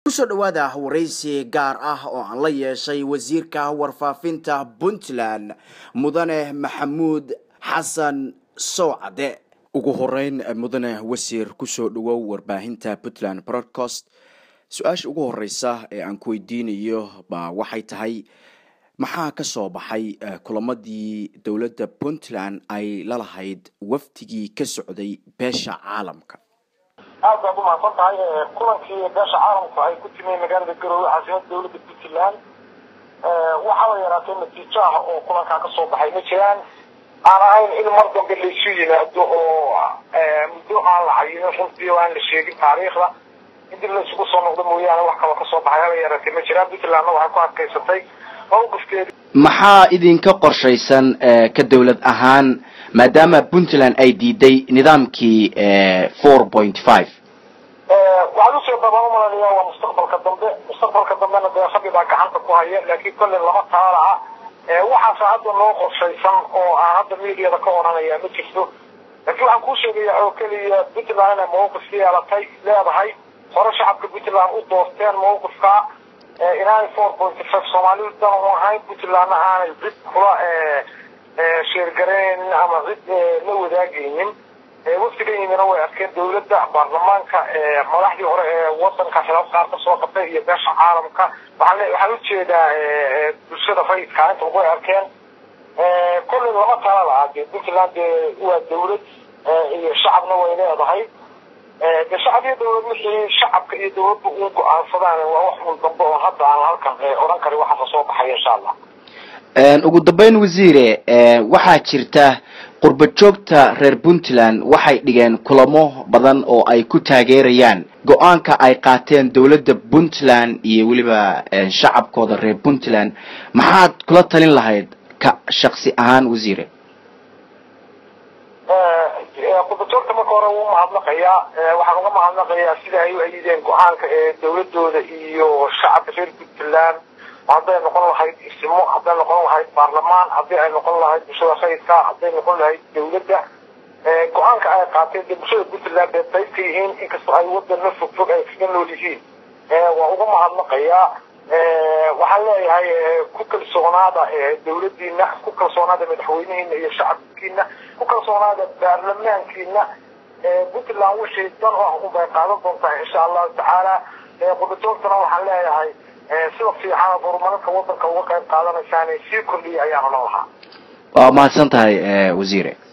kusoo dhawaada waraysi gaar ah oo aan la yeeshay wasiirka warfaafinta puntland mudane maxamuud xasan sowcade ugu horeyn mudane wasiir kusoo dhawow warbaahinta puntland broadcast su-aasha ugu horeysa ee aan ku weydiinayo ba waxay tahay maxaa ka soo baxay kulamadii dowladda puntland ay lalahayd wafdigii ka socday beesha caalamka aad baad umahadsan tahay kulankii beesha caalamku ay ku timay magaalada garoowe caasimada dowladda puntland waxaaba yaraatee natiijo ah oo kulankaa kasoo baxay ma jiraan aan ahayn in mar dambe laysu yimaado oo muddo aan la cayinin runtii oo aan la sheegin taariikhda in dib laysugu soo noqdo mooyaane wax kaloo kasoo baxay haba yaraatee ma jiraan puntlandna waxay ku adkaysatay mawqifkeedi maxaa idinka qorshaysan ka dowlad ahaan maadaama puntland ay diiday nidaamkii four point five waxaad usoo dabaan umalanayaa waa mustaqbalka dambe mustaqbalka dambena dee rabbi baa gacanta ku haya laakiin kolley lama taala ah waxaase hadda noo qorshaysan oo aan hadda mediada ka odhanaya ma jirto laakiin waxaan kuu sheegaya oo keliya puntland inay mawqif yeelatay leedahay hore shacabka puntland u doorteen mawqifka inaanay four point five soomaalidu dan u ahayn puntlandna aanay cid kula sheergaraynin ama cid la wadaagaynin waftiga yimina way arkeen dowladda baarlamaanka madaxdii hore ee wadanka xilaaf qaar kasoo qabtay iyo beesha caalamka waxaan waxaan ujeedaa bulshada rayidka inta way arkeen kolley lama tala lahaa dee puntland dee waa dowlad iyo shacabna way leedahay de shacab iyo dowlad wixii shacabka iyo dowladda u go-aansadaan waa wax un dambe oo hadda aan halkan odhan karin waxaa kasoo baxaya insha allah ugu dambeyn wasiire waxaa jirta qurba joogta reer puntland waxay dhigeen kulamo badan oo ay ku taageerayaan go-aanka ay qaateen dowladda puntland iyo weliba shacabkooda reer puntland maxaad kula talin lahayd ka shaksi ahaan wasiire qurbajoogta marka hore wuu mahadnaqayaa waxaan uga mahadnaqayaa sida ay u ayideen go-aanka ee dowladooda iyo shacabka reer puntland hadday noqon lahayd ismo hadday noqon lahayd baarlamaan haddii ay noqon lahayd bulshada rayidka hadday noqon lahayd dowladda go-aanka ay qaateen dee bulshada puntland bay qayb ka yihiin inkastoo ay wadana fog fog ay kaga nool yihiin waa uga mahadnaqayaa waxaan leeyahay ku kalsoonaada dowladiina ku kalsoonaada madaxweynihiina iyo shacabkiina ku kalsoonaada baarlamaankiina puntland wixii dan u ah unbay qaadan doontaa insha allahu tacaala qurbajoogtana waxaan leeyahay sida fiican horumarinka wadanka uga qayb qaadanaysaan sii kordhiya ayaan odhan lahaa waa mahadsan tahay wasiire